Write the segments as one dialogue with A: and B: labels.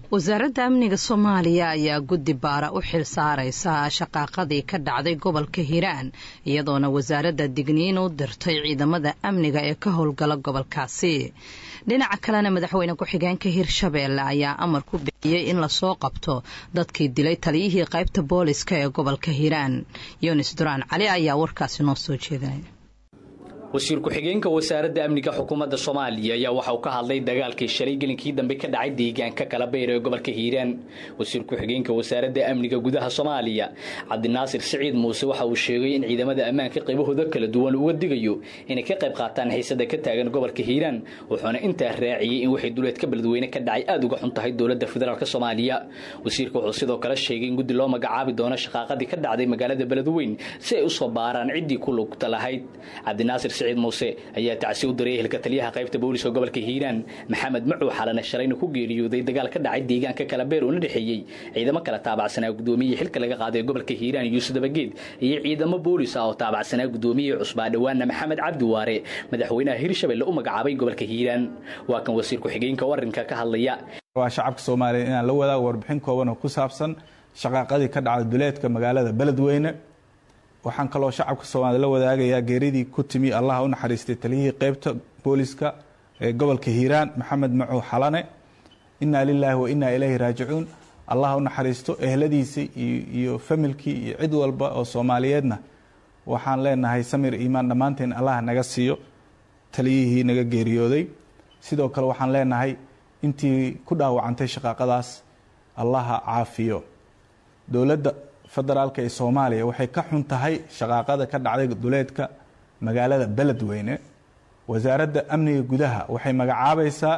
A: wasaaradda amniga soomaaliya ayaa guddi baara u xil saaraysa shaqaaqadii ka dhacday gobolka hiiraan iyadoona wasaaradda digniin u dirtay ciidamada amniga ee ka howlgala gobolkaasi dhinaca kalena madaxweyne ku-xigeenka hirshabeelle ayaa amar ku bixiyey in lasoo qabto dadkii dilay taliyihii qaybta booliska ee gobolka hiiraan yunis duraan cali ayaa warkaasi noo soo jeedinaya
B: wasiir ku-xigeenka wasaaradda amniga xukuumadda soomaaliya ayaa waxa uu ka hadlay dagaalkii shalay gelinkii dambe ka dhacay deegaanka kalabayr ee gobolka hiiraan wasiir ku-xigeenka wasaaradda amniga gudaha soomaaliya cabdinaasir siciid muuse waxa uu sheegay in ciidamada ammaanka qaybahooda kala duwan uga digayo inay ka qayb qaataan xiisada ka taagan gobolka hiiraan wuxuuna intaa raaciyey in waxay duleedka beledweyne ka dhacay aada uga xun tahay dowladda federaalk soomaaliya wasiirka wuxuu sidoo kale sheegay in guddi loo magacaabi doono shaqaaqadii ka dhacday magaalada beledweyn si ay usoo baaraan ciddii ku lugta lahayd cabdinaasir siciid muuse ayaa tacsi u diray ehelka taliyaha qaybta booliska gobolka hiiraan maxamed macuw xalane shalayna ku geeriyooday dagaal ka dhacay deegaanka kalabeer uuna dhexeeyey ciidamo kala taabacsanaa gudoomiyihii xilka laga qaaday gobolka hiiraan yuusuf dabageed iyo ciidamo boolis ah oo taabacsanaa gudoomiyihii cusbaa dhowaana maxamed cabdi waare madaxweynaha hirshabelle u magacaabay gobolka hiiraan waa kan wasiir ku-xigeenka warinka ka hadlaya
C: waa shacabka soomaaliya inaan la wadaago warbixin kooban oo ku saabsan shaqaaqadii ka dhacday duleedka magaalada beledweyne waxaan kaloo shacabka soomaalida la wadaagayaa geeridii ku timi allaha u naxariistay taliyihii qeybta booliska ee gobolka hiiraan maxamed macuw xalane inaa lilaahi wa inaa ilayhi raajicuun allaha u naxariisto ehladiisii iyo familkii iyo cid walba oo soomaaliyeedna waxaan leenahay samir iimaan dhammaanteen allah naga siiyo taliyihii naga geeriyooday sidoo kale waxaan leenahay intii ku dhaawacantay shaqaaqadaas allaha caafiyo dowladda federaalka ee soomaaliya waxay ka xun tahay shaqaaqada ka dhacday duleedka magaalada beledweyne wasaaradda amniga gudaha waxay magacaabaysaa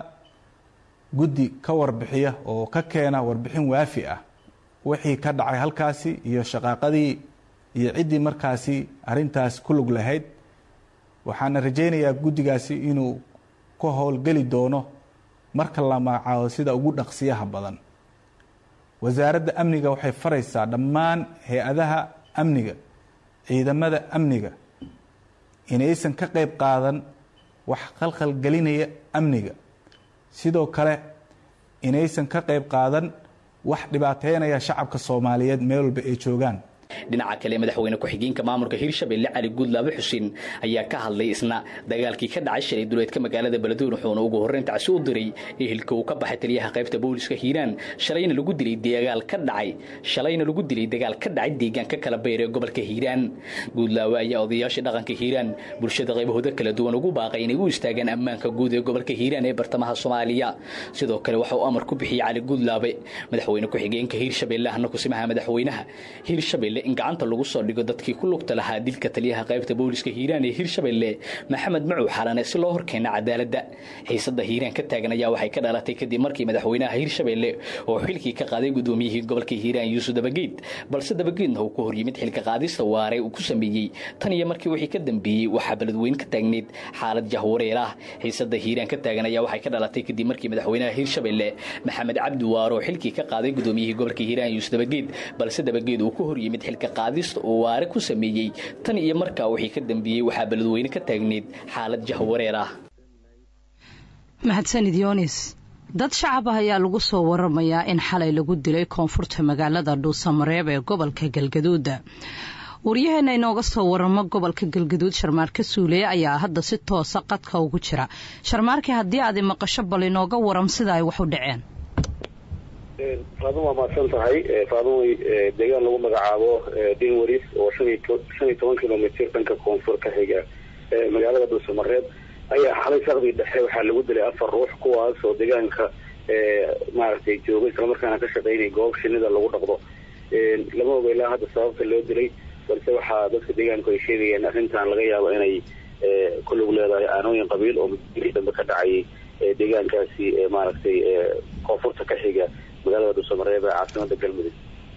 C: guddi ka warbixiya oo ka keena warbixin waafi ah wixii ka dhacay halkaasi iyo shaqaaqadii iyo ciddii markaasi arintaas ku lug lahayd waxaana rajaynayaa guddigaasi inuu ka howlgeli doono marka la magacaabo sida ugu dhaqsiyaha badan wasaaradda amniga waxay faraysaa dhammaan hay-adaha amniga ciidamada amniga inaysan ka qayb qaadan wax qalqalgelinaya amniga sidoo kale inaysan ka qayb qaadan wax dhibaateynaya shacabka soomaaliyeed meel walba ay joogaan
B: dhinaca kale madaxweyne ku-xigeenka maamulka hirshabelle cali guudlaabe xuseen ayaa ka hadlay isna dagaalkii ka dhacay shalay duleedka magaalada beledweyne wuxuuna ugu horreyn tacsi u diray ehelka uu ka baxay taliyaha qaybta booliska hiiraan shalayna lagu dilay dagaal ka dhacay shalayna lagu dilay dagaal ka dhacay deegaanka kala bayr ee gobolka hiiraan guudlaawe ayaa odayaasha dhaqanka hiiraan bulshada qaybahooda kala duwan ugu baaqay inay u istaagaan ammaanka guud ee gobolka hiiraan ee bartamaha soomaaliya sidoo kale waxa uu amar ku bixiyey cali guudlaabe madaxweyne ku-xigeenka hiirshabelle ahna kusimaha madaxweynaha hiirshabelle in gacanta lagu soo dhigo dadkii ku lugta lahaa dilka taliyaha qaybta booliska hiiraan ee hiirshabelle maxamed macuw xalane si loo horkeena cadaaladda xiisada hiiraan ka taagan ayaa waxay ka dhalatay kadib markii madaxweynaha hiirshabelle oo xilkii ka qaaday gudoomiyihii gobolka hiiraan yuusuf dabageed balse dabageedna uu ku horyimid xilka qaadista waare uu ku sameeyey tan iyo markii wixii ka dambeeyey waxaa beledweyn ka taagneyd xaalad jahwareer ah xiisada hiiraan ka taagan ayaa waxay ka dhalatay kadib markii madaxweynaha hiirshabelle maxamed cabdi waare oo xilkii ka qaaday gudoomiyihii gobolka hiiraan yuusuf dabageed balse dabageed uu ku horyimid xilka qaadista uu waare ku sameeyey tan iyo markaa wixii ka dambeeyey waxaa beledweyne ka taagneyd xaalad jahwareer ah
A: mahadsanid yonis dad shacab ah ayaa lagu soo waramayaa in xalay lagu dilay koonfurta magaalada dhuusamareeb ee gobolka galgaduuda waryaheena inooga soo waramo gobolka galgaduud sharmaarke suuleeye ayaa hadda si toosa qadka ugu jira sharmaarke haddii aadi maqasho bal inooga waram sida ay wax u dhaceen
D: faadun waa mahadsan tahay faadun deegaan lagu magacaabo dinwaris oo shan iyo toban kilomitr dhanka koonfur ka xiga magaalada dhuusamareeb ayaa xalay saqdii dhexe waxaa lagu dilay afar ruux kuwaas oo deegaanka maaragtay jooga islamarkaana ka shaqeynaya goob shinida lagu dhaqdo lama oga ilaa hadda sababta loo dilay balse waxaa dadka deegaanku ay sheegayeen arrintan laga yaabo inay ku lug leedahay aanooyin qabiil oo mudii dambe ka dhacayay deegaankaasi maaragtay koonfurta ka xiga magaalada dhuusamareeb ee caasimada galmudug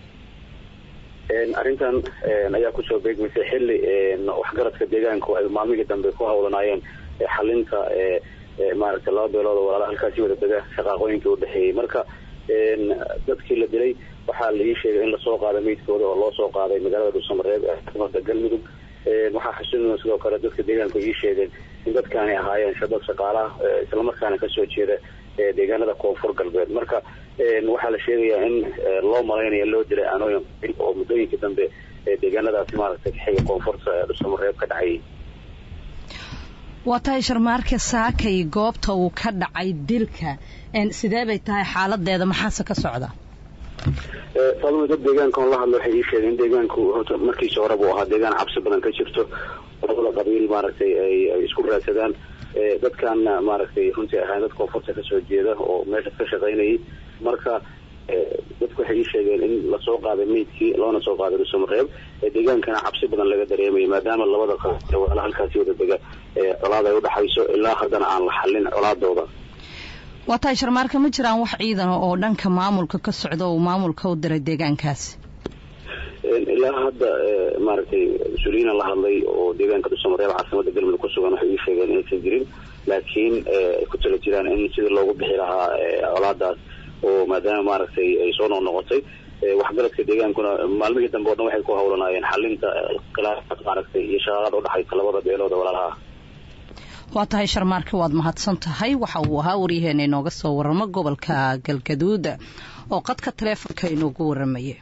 D: arrintan ayaa kusoo beegmaysay xilli waxgaradka deegaanku ay maalmihii dambe ku hawlanaayeen xalinta maaragtay laba beelood oo walaala halkaasi wada dega shaqaaqooyinkii udhexeeyey marka dadkii la dilay waxaa laii sheegay in lasoo qaaday meydkooda oo loo soo qaaday magaalada dhuusamareeb ee caasimada galmudug waxaa xasuudina sidoo kale dadka deegaanku ii sheegeen in dadkaani ahaayeen shadad shaqaalaha islamarkaana kasoo jeeda deegaanada koonfur galbeed marka waxaa la sheegayaa in loo malaynayo loo dilay aanooyin oo muddooyinkii dambe deegaanadaasi maaragtay kaxiga koonfurta dhuusamareeb ka dhacayay
A: waa tahay sharmaarke saakay goobta uu ka dhacay dilka sidee bay tahay xaaladeeda maxaase ka socda
D: faadumo dad deegaankan la hadla waxay ii sheegeen in deegaanku horta markiisa horeba u ahaa deegaan cabsi badan ka jirto labada qabiil maaragtay ay isku raadsadaan dadkaana maaragtay runtii ahaan dad koonfurta kasoo jeeda oo meesha ka shaqaynayay marka dadku waxay ii sheegeen in lasoo qaaday meydkii loona soo qaaday dhuusamareeb deegaankana cabsi badan laga dareemayo maadaama labada qabiil halkaasi wada dega colaad ay udhaxayso ilaa haddana aan la xallin colaadooda
A: waa tahay sharmaarka ma jiraan wax ciidana oo dhanka maamulka ka socda uu maamulka u diray deegaankaasi
D: ilaa hadda maaragtay mas-uuliyiina la hadlay oo deegaanka dhuusamareeb caasimada galmudug ku sugan waxay ii sheegeen inaysan jirin laakiin ay ku tala jiraan in sidii loogu bixi lahaa colaadaas oo maadaama maaragtay ay soo noqnoqotay waxgaradka deegaankuna maalmihii dambe o dhan waxay ku hawlanaayeen xalinta khilaafad maaragtay iyo shaqaaqada udhexaysa labada beelooda walaalaha
A: waa tahay sharmaarka waad mahadsan tahay waxa uu ahaa waryaheena inooga soo waramo gobolka galgaduud oo qadka taleefonka inoogu waramaya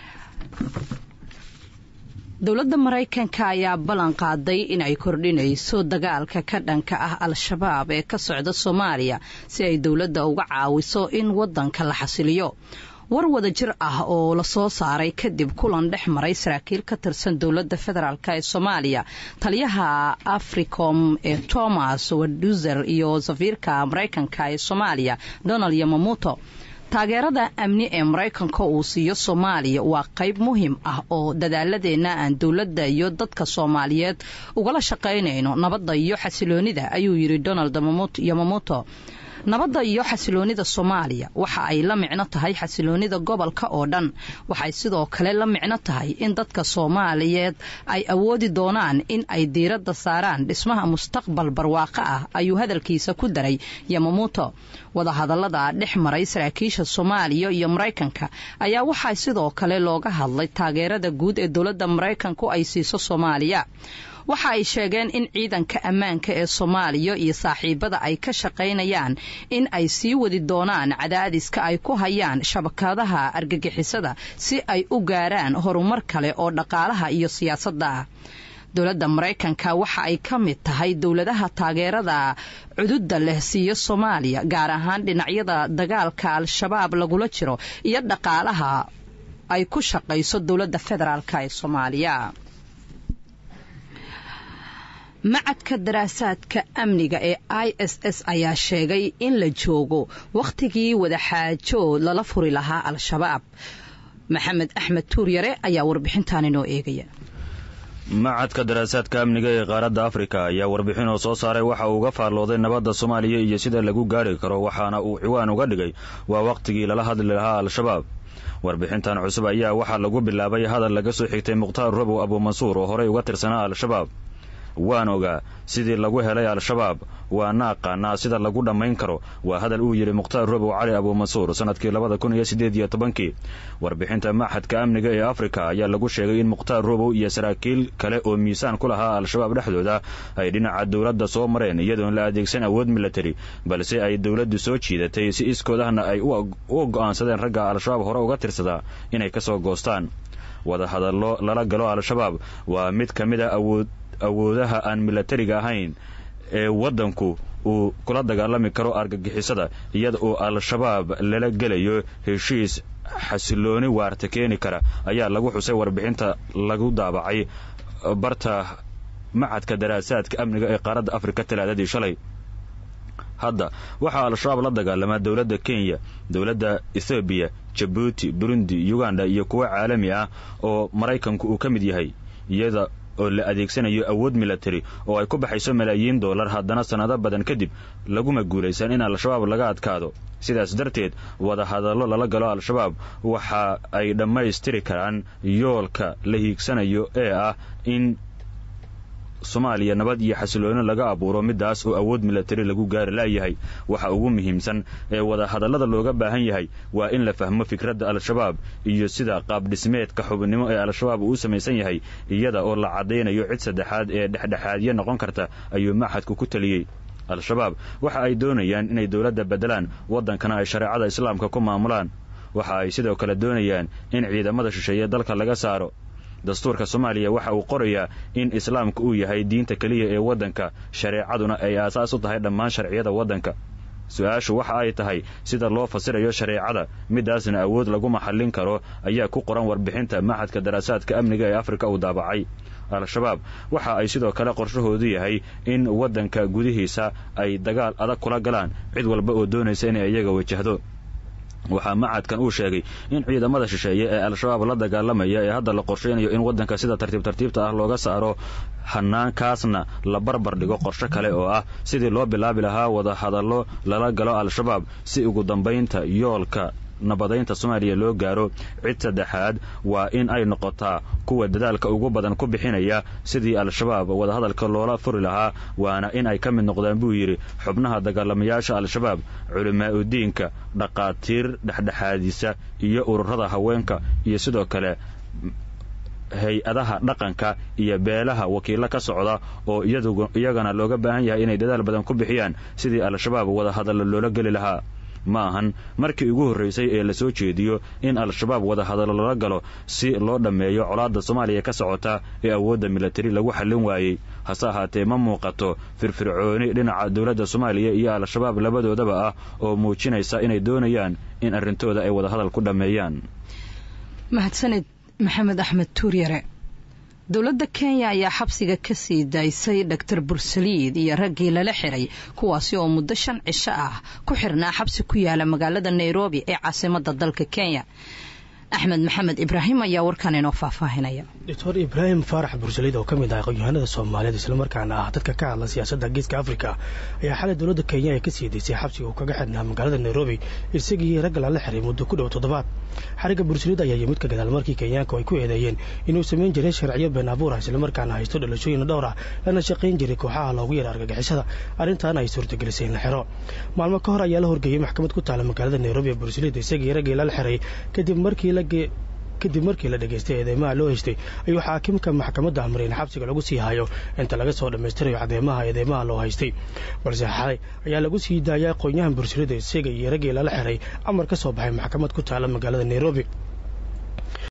A: dowladda maraykanka ayaa ballan qaaday in ay kordhinayso dagaalka ka dhanka ah al-shabaab ee ka socda soomaaliya si ay dowladda uga caawiso in waddanka la xasiliyo war wada jir ah oo lasoo saaray kadib kulan dhex maray saraakiil ka tirsan dowladda federaalk ee soomaaliya taliyaha africom ee thomas waduzer iyo safiirka maraykanka ee soomaaliya donald yamamuto taageerada amni ee maraykanka uu siiyo soomaaliya waa qayb muhiim ah oo dadaaladeenna aan dowladda iyo dadka soomaaliyeed ugala shaqaynayno nabadda iyo xasiloonida ayuu yidhi donald yamamuto nabadda iyo xasiloonida soomaaliya waxa ay la micno tahay xasiloonida gobolka oo dhan waxay sidoo kale la micno tahay in dadka soomaaliyeed ay awoodi doonaan in ay diiradda saaraan dhismaha mustaqbal barwaaqo ah ayuu hadalkiisa ku daray yamamuuto wadahadallada dhex maray saraakiisha soomaaliya iyo maraykanka ayaa waxaa sidoo kale looga hadlay taageerada guud ee dowladda maraykanku ay siiso soomaaliya waxa ay sheegeen in ciidanka ammaanka ee soomaaliya iyo saaxiibada ay ka shaqaynayaan in ay sii wadi doonaan cadaadiska ay ku hayaan shabakadaha argagixisada si ay u gaaraan horumar kale oo dhaqaalaha iyo siyaasadda ah dowladda maraykanka waxa ay ka mid tahay dowladaha taageerada cududda leh siiyo soomaaliya gaar ahaan dhinacyada dagaalka al-shabaab lagula jiro iyo dhaqaalaha ay ku shaqayso dowladda federaalk ee soomaaliya macadka daraasaadka amniga ee i s s ayaa sheegay in la joogo wakhtigii wadaxaajood lala furi lahaa al-shabaab maxamed axmed tuuryare ayaa warbixintan inoo eegaya
E: macadka daraasaadka amniga ee qaaradda afrika ayaa warbixin oo soo saaray waxa uu uga faallooday nabadda soomaaliya iyo sida lagu gaari karo waxaana uu ciwaan uga dhigay waa wakhtigii lala hadli lahaa al-shabaab warbixintan cusub ayaa waxaa lagu bilaabay hadal laga soo xigtay mukhtaar robow abuumansuur oo horey uga tirsanaa al-shabaab waan ogaa sidii lagu helay al-shabaab waana aqaanaa sida lagu dhammayn karo waa hadal uu yidhi mukhtaar robow cali abuumansuur sannadkii labada kun iyo siddeed iyo tobankii warbixinta maxadka amniga ee afrika ayaa lagu sheegay in mukhtaar robow iyo saraakiil kale oo miisaan ku lahaa al-shabaab dhexdooda ay dhinaca dowladda soo mareen iyadoon la adeegsan awood milatari balse ay dowladdu soo jiidatay si iskoodahna ay u go'aansadeen ragga al-shabaab hore uga tirsadaa inay ka soo goostaan wadahadallo lala galo al-shabaab waa mid ka mid a awood awoodaha aan milatariga ahayn ee waddanku uu kula dagaalami karo argagixisada iyada oo al-shabaab lala gelayo heshiis xasilooni waarta keeni kara ayaa lagu xusay warbixinta lagu daabacay barta macadka daraasaadka amniga ee qaaradda afrika talaadadii shalay hadda waxaa al-shabaab la dagaalamaa dowladda kenya dowladda ethoobiya jabuuti burundi uganda iyo kuwo caalami ah oo maraykanku uu ka mid yahay iyada oo la adeegsanayo awood milatari oo ay ku baxayso malaayiin dollar haddana sannado badan kadib laguma guulaysan in al-shabaab laga adkaado sidaas darteed wadahadallo lala galo al-shabaab waxa ay dhammaystiri karaan yoolka la hiigsanayo ee ah in soomaaliya nabad iyo xasilooni laga abuuro midaas oo awood milatari lagu gaari la'yahay waxa ugu muhiimsan ee wadahadallada looga baahan yahay waa in la fahmo fikradda al-shabaab iyo sida qaabdhismeedka xubnimo ee al-shabaab uu u samaysan yahay iyada oo la caddaynayo cid saddexaad ee dhexdhexaadyo noqon karta ayuu maxadku ku taliyey al-shabaab waxa ay doonayaan inay dowladda beddelaan waddankana ay shareecada islaamka ku maamulaan waxa ay sidoo kale doonayaan in ciidamada shisheeye dalka laga saaro dastuurka soomaaliya waxa uu qorayaa in islaamka uu yahay diinta keliya ee waddanka shareecaduna ay aasaas u tahay dhammaan sharciyada waddanka su-aashu waxa ay tahay sida loo fasirayo shareecada midaasna awood lagu maxallin karo ayaa ku qoran warbixinta maxadka daraasaadka amniga ee afrika uu daabacay al-shabaab waxa ay sidoo kale qorshahoodu yahay in waddanka gudihiisa ay dagaal adag kula galaan cid walba oo doonaysa inay iyaga wajahdo waxaa macadkan uu sheegay in ciidamada shisheeye ee al-shabaab la dagaalamaya ee hadda la qorshaynayo in waddanka sida tartiib tartiibta ah looga saaro hanaankaasna la barbar dhigo qorsho kale oo ah sidii loo bilaabi lahaa wada hadallo lala galo al-shabaab si ugu dambaynta yoolka nabadaynta soomaaliya loo gaaro cid saddexaad waa in ay noqotaa kuwa dadaalka ugu badan ku bixinaya sidii al-shabaab wadahadalka loola furi lahaa waana in ay ka mid noqdaan buu yidhi xubnaha dagaalamayaasha al-shabaab culimaa-udiinka dhaqaatiir dhexdhexaadisa iyo ururada haweenka iyo sidoo kale hay-adaha dhaqanka iyo beelaha wakiillo ka socda oo iyagana looga baahan yahay inay dadaal badan ku bixiyaan sidii al-shabaab wadahadallo loola geli lahaa ma ahan markii ugu horraysay ee lasoo jeediyo in al-shabaab wadahadallo lala galo si loo dhammeeyo colaadda soomaaliya ka socota ee awoodda milatari lagu xallin waayey hase ahaatee ma muuqato firfircooni dhinaca dowladda soomaaliya iyo al-shabaab labadoodaba ah oo muujinaysa inay doonayaan in arrintooda ay wadahadal ku dhammeeyaan
A: mahadsanid maxamed axmed tuuryare dowladda kenya ayaa xabsiga ka sii daysay dhaktar bursaliid iyo raggii lala xiray kuwaasi oo muddo shan cisho ah ku xirnaa xabsi ku yaala magaalada nairobi ee caasimadda dalka kenya axmed maxamed ibraahim ayaa warkan inoo faahfaahinaya
F: doctor ibraahim faarax bursaliid oo ka mid ah aqoon-yahanada soomaaliyeed islamarkaana ah dadka ka hadla siyaasadda geeska afrika ayaa xalay dowladda kenya ay ka sii daysay xabsiga uu kaga xidhnaa magaalada nairobi isagii ragga lala xiray muddo ku dhow toddobaad xarigga bursaliid ayaa yimid ka gadaal markii kenyaanku ay ku eedeeyeen inuu samayn jiray sharciyo been abuur ah islamarkaana haysto dhalashooyin dhowr ah lana shaqayn jiray kooxaha loogu yara argagixisada arrintaana ay suurtagelisay in la xiro maalmo ka hor ayaa la horgeeyey maxkamad ku taala magaalada nairobi ee bursaliid isagii raggii lala xiray kadib markii la kadib markii la dhegaystay eedeymaha loo haystay ayuu xaakimka maxkamadda amray in xabsiga lagu sii hayo inta laga soo dhammaystirayo cadeymaha eedeymaha loo haystay balse xalay ayaa lagu sii daayay aqoon-yahan bursalida isaga iyo raggii lala xiray amar ka soo baxay maxkamad ku taala magaalada nairobi